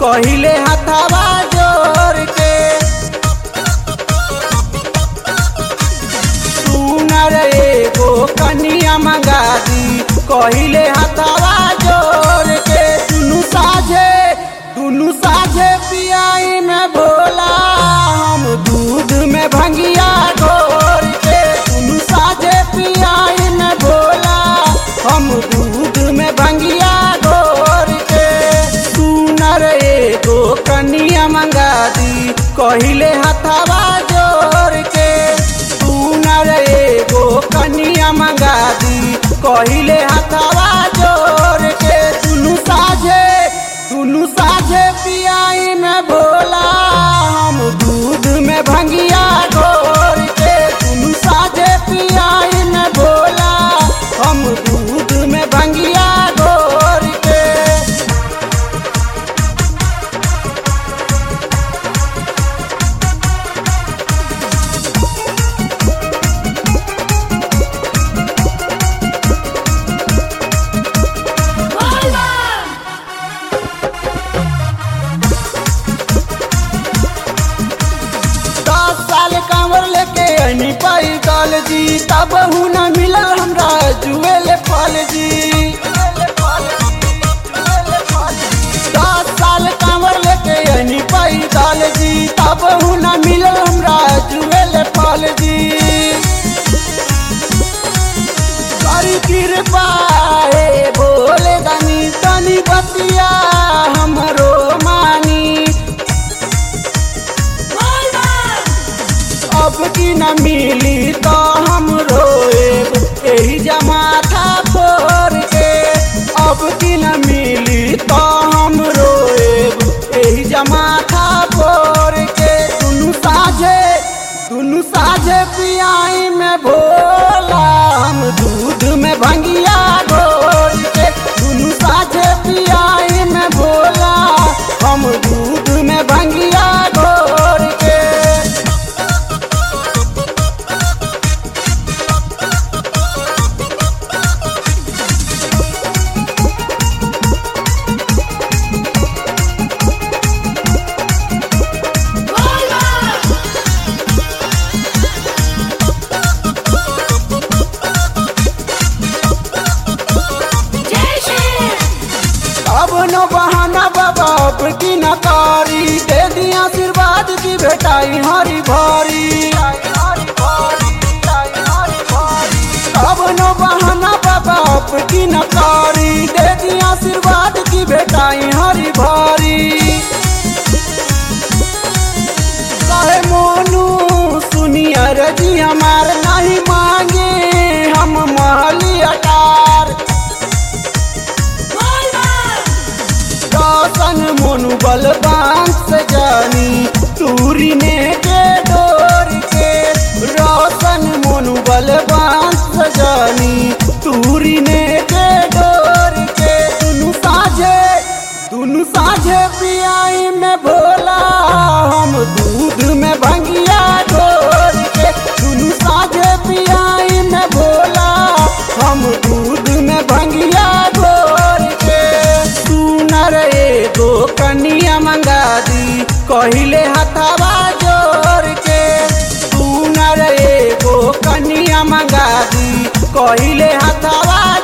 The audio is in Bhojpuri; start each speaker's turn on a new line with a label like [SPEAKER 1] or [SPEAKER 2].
[SPEAKER 1] कहिले हथवा जोर के सुनर एगो कनिया मंगा दी कहिले हथवा जोर के दुनु साझे दुनु साझे पियाई में भोला हम दूध में भंगिया घोर के दुनु साझे पियाई में भोला हम दूध में भंगिया घोर के सुनर एगो कनिया मंगा दी कहिले हथवा जोर के सुनर एगो कनिया मंगा दी कहिले हथवा जोर के दुनु साझे दुनु साझे पियाई में भोला हम दूध में भंगिया घोर के दुनु साझे पियाई में भोला हम दूध में भंगिया घोर के दस साल कांवर लेके अनी पाई काल जी तब न मिलल हमरा जुएल फल जी दस साल कांवर लेके अनी पाई काल जी तब न मिलल हमरा जुएल फल जी करी कृपा हे भोले दानी तनी बतिया हमरो मानी अब की न मिली तो हम रोएब एही जमाथा फोर के अब की न मिली तो हम रोएब एही जमाथा फोर के दुनु साझे दुनु साझे पियाई में भोला हम दूध में भंगिया घोर के दुनु साझे पियाई में भोला हम दूध में भंगिया घोर के अब नो बहाना बाबा अब की नकारी दे दी आशीर्वाद की भेटाई हरी भारी अब नो बहाना बाबा अब की नकारी दे दी आशीर्वाद की भेटाई हरी भारी कहे मोनू सुनिया रजी हमार नहीं मांगे हम महली अटार रोशन मोनू बलवान से जानी तूरी ने के डोर के रोशन मोनू बलवान से जानी तूरी ने के डोर के दुनु साझे दुनु साझे पियाई में भोला हम दूध में भंगिया घोर के दुनु साझे पियाई में भोला हम दूध में भंगिया घोर के सुनर एगो कनिया मंगा दी कहिले हथवा जोर के सुनर एगो कनिया मंगा दी कहिले हथवा